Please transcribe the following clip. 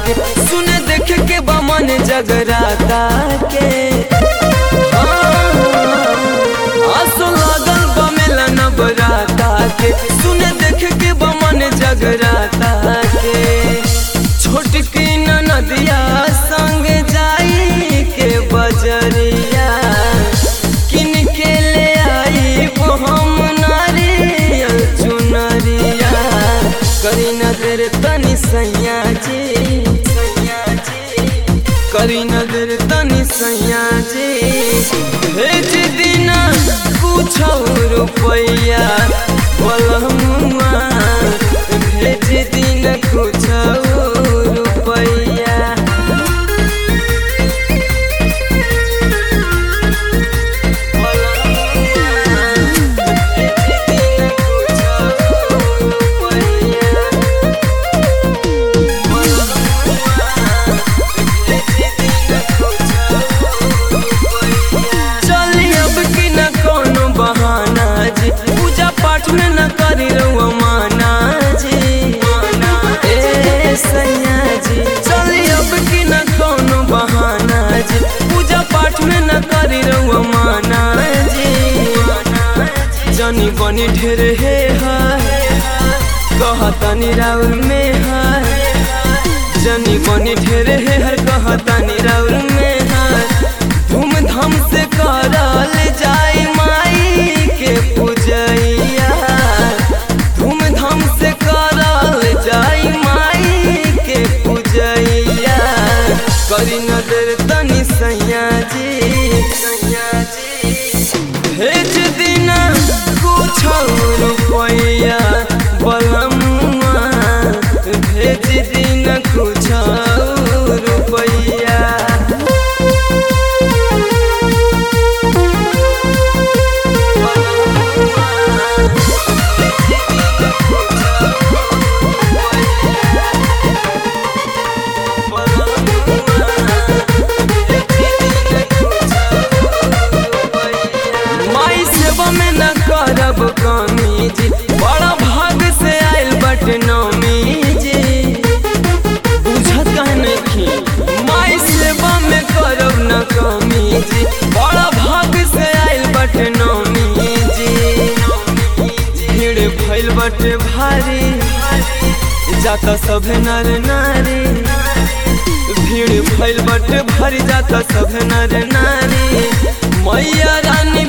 के सुने देख के बमन जगराता के आसो लागल बमेला नबराता के सुने देख के बमन जगराता के छोटकी नदिया संग जाई के बजरिया किन के ले आई वो हम नारियल चुनरिया करी नजर तनी सैया जी सैया जी करी नजर तनी सैया जी भेज दिना कुछ रुपैया बलमुआ भेज दिन कुछ रुपैया चली अब की न कोनो बहाना जी पूजा पाठ में न करी रहुआ माना जी ए सैया जी चली अब की न कोनो बहाना जी पूजा पाठ में न करी रहुआ माना जी जनी बनी ढेर हे कहतनी राउर में है जनी बनी ढेर हे हर कहतनी राउर में है धूमधाम से करल जाई माई के पूजैया धूमधाम से करल जाई माई के पूजैया करी नजर तनी सैया जी सैया जी भेज दिना कुछ रुपैया बलमुआ भेज दिना कुछ रुपैया माई सेवा में न करब कमी जी बड़ा भाग से आयल बट नमी जी बुझत नहीं माई सेवा में करब न कमी जी बड़ा भाग से आयल बट नमी जी भीड़ भइल बटे भारी जाता सभे नर नारी भीड़ भइल बटे भारी जाता सभे नर नारी मैया रानी